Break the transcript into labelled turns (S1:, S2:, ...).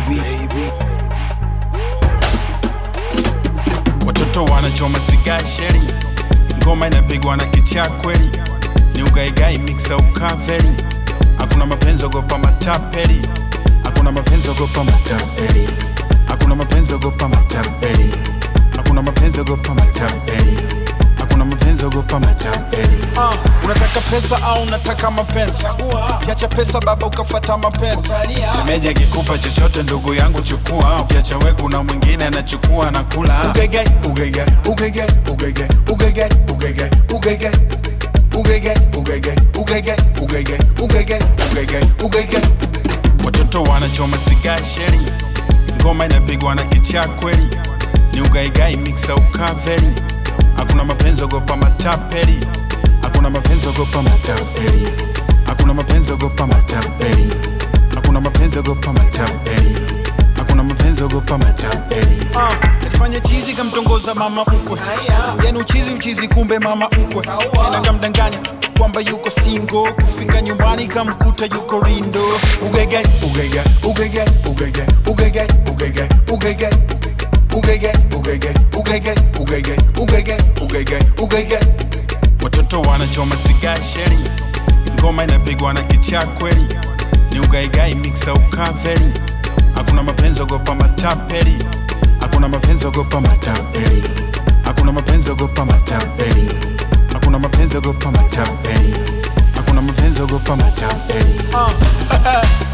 S1: baby.
S2: watoto wanachoma sigaa sheri ngoma inapigwa na kichaa kweli ni ugaigai mixa ukaveri hakuna mapenzi ogopa matapeli hakuna mapenzi ogopa matapeli hakuna mapenzi ogopa matapeli hakuna mapenzi ogopa matapeli hakuna mapenzi ogopa matapeli uh, unataka pesa au unataka mapenzi ukiacha pesa baba ukafata mapenzi semeji akikupa chochote ndugu yangu chukua ukiacha we kuna mwingine anachukua na kula ugege ugege ugege ugege ugege ugege ugege ugege ugege ugege ugege ugege ugege ugege watoto wanachoma sigaa sheri ngoma inapigwa na kichaa kweli ni ugaigai mixa ukaveri hakuna mapenzi ogopa matapeli hakuna mapenzi ogopa matapeli hakuna mapenzi ogopa matapeli hakuna mapenzi ogopa matapeli hakuna mapenzi ogopa matapeli uh, alifanya chizi kamtongoza mama mkwe yani uchizi uchizi kumbe mama mkwe tena kamdanganya kwamba yuko singo kufika nyumbani kamkuta yuko rindo ugege ugege ugege ugege ugege ugege ugege ugege ugege ugege ugege ugege ugege ugege watoto wanachoma sigaa sheri ngoma inapigwa na kichaa kweli ni ugaigai mixa ukaveri hakuna mapenzi ogopa matapeli hakuna mapenzi ogopa matapeli hakuna mapenzi ogopa matapeli hakuna mapenzi ogopa matapeli hakuna mapenzi ogopa matapeli uh,